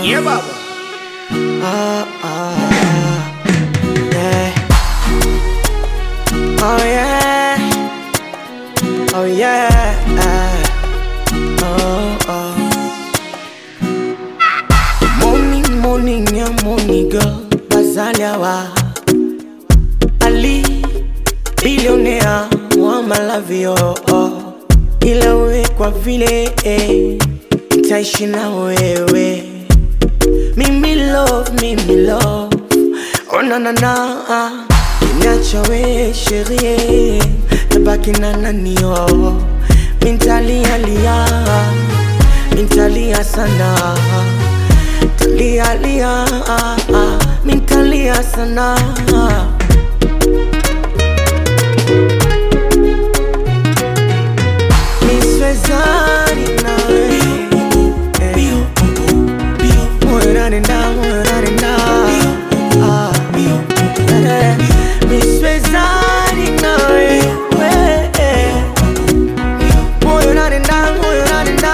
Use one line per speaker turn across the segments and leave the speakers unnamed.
Yeah, baba.
Ah, ah, yeah. Oh yeah. Oh yeah. Oh, oh. Morning, morning, yeah, morning girl. Bazaliawa. Ali, billionaire, wa malavio. Oh. Ila we kwa vile eh, nitaishi na wewe Mimi love, mimi love Oh na na na Niacha we sherie Tabaki na nani oh Mintalia lia Mintalia sana Talia lia Mintalia sana Niswezani nawe Moyo unanenda, moyo unanenda. Ah, eh, niswezani nawe Moyo unanenda, moyo unanenda.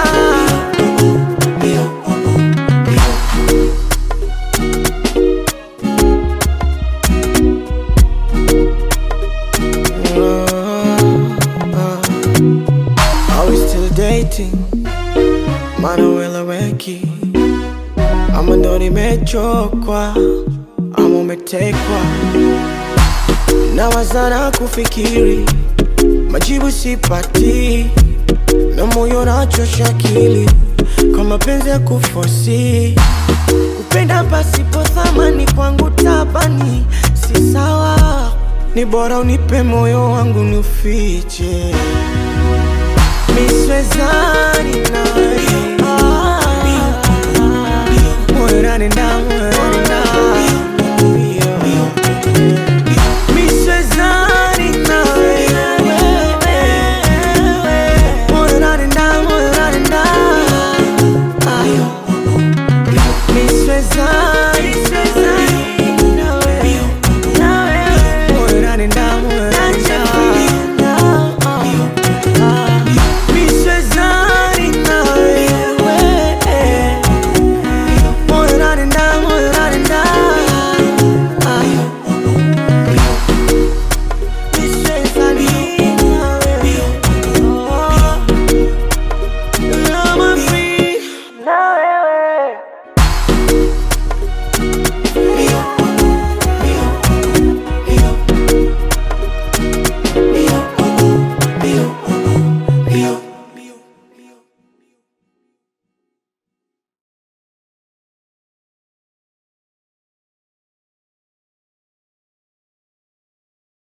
Are we still dating? Maana weleweki ama ndo nimechokwa ama umetekwa na wazana kufikiri majibu sipati na moyo nachosha akili kwa mapenzi ya kufosi kupenda pasipo thamani kwangu tabani si sawa ni bora unipe moyo wangu niufiche miswezani nawe moyo unanenda moyo